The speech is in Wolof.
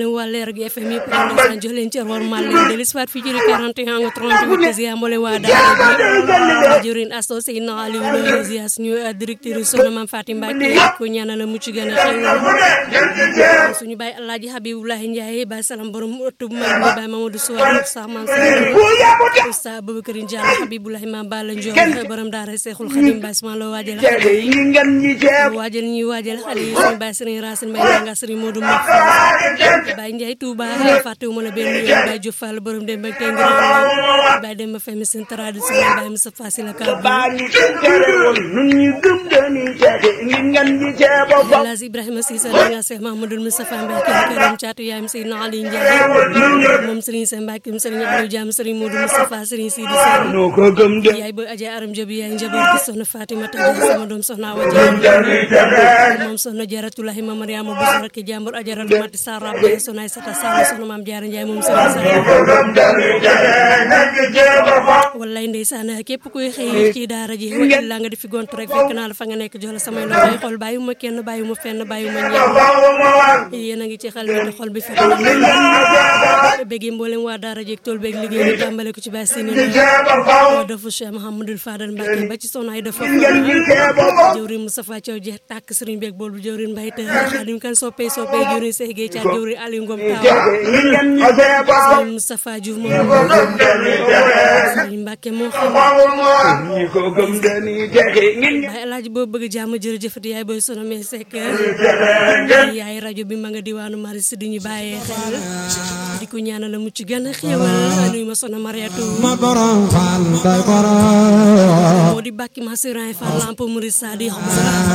mboolem waa leer gi FM yëpp rek ndeysaan jox leen cër war mal leen delis faat fii ci 41 nga 38 ziar mboolem waa daara bi jëriñ associé na Aliou Lo ziar suñu directeur soxna Mame Fatim Mbacke ko ñaanal la mucc gën a xew suñu baay Alaaji Habiboulahi Ndiaye baay salam borom ëttub mag mi baay Mamadou Souare sa man sa Oustaz Aboubacar Diallo Habiboulahi Mame Balla Ndiol borom daara Seexul Xadim baay sama la waajal waajal ñuy waajal xale yi suñu baay Serigne Racine Mbaye nga Serigne Modou Mbaye Baye Ndiaye Touba fàttewuma la benn yoon Baye Diouf Fall borom dem ak tey ngir Baye dem femme seen tradition Baye Moussa Fassi la ka Laas Ibrahima Cissé da nga Cheikh Mamadou Moustapha Mbaye kër këram caatu yaayam Seydina Ali Ndiaye moom Serigne Sène Mbacke Serigne Aliou Diam Serigne Modou Moustapha Serigne Sidi Sène yaay ba Adja Aram Diop yaay njaboot gi soxna Fatima Tadja sama doom soxna Awa Diagne moom soxna Jaratulahi ma Mariama bu soxna ki jàmbur Adja Mati Sarr Abdou soxna Aïssata Sall soxna Maam Jaara Ndiaye moom Serigne Sall wallaay ndeysaan képp kuy xëy ci daara ji wa illa nga di fi gont rek fekk naa la fa nga nekk jox la samay loxoy xol bàyyiwuma kenn bàyyiwuma fenn bàyyiwuma ñeent yéen a ngi ci xel mi te xol bi fekk na béggee mboolem waa daara ji ak tool beeg liggéey bi tàmbale ko ci bàyyi sini dafa Cheikh Mouhamadou Fadal Mbacke ba ci soxna ay dafa jëwrin Moustapha Thiaw jeex tàkk sëriñ beeg bool bu jëwrin Mbaye te xadim kan soppee soppee jëwrin Cheikh Gueye Thiat jëwrin Aliou Ngom Taw sëriñ Moustapha Diouf moom sëriñ Mbacke moo xam Baye El Hadj boo bëgg jàmm jërëjëfati yaay booy sono mais sekk yaay rajo bi ma nga diwaanu Maris di ñu bàyyee xel di ko ñaanal la mucc gën a xéewal nuyu ma sono Mariatu ma borom faal day borom moo di bàkki ma siran Fall lamp Murid Sadi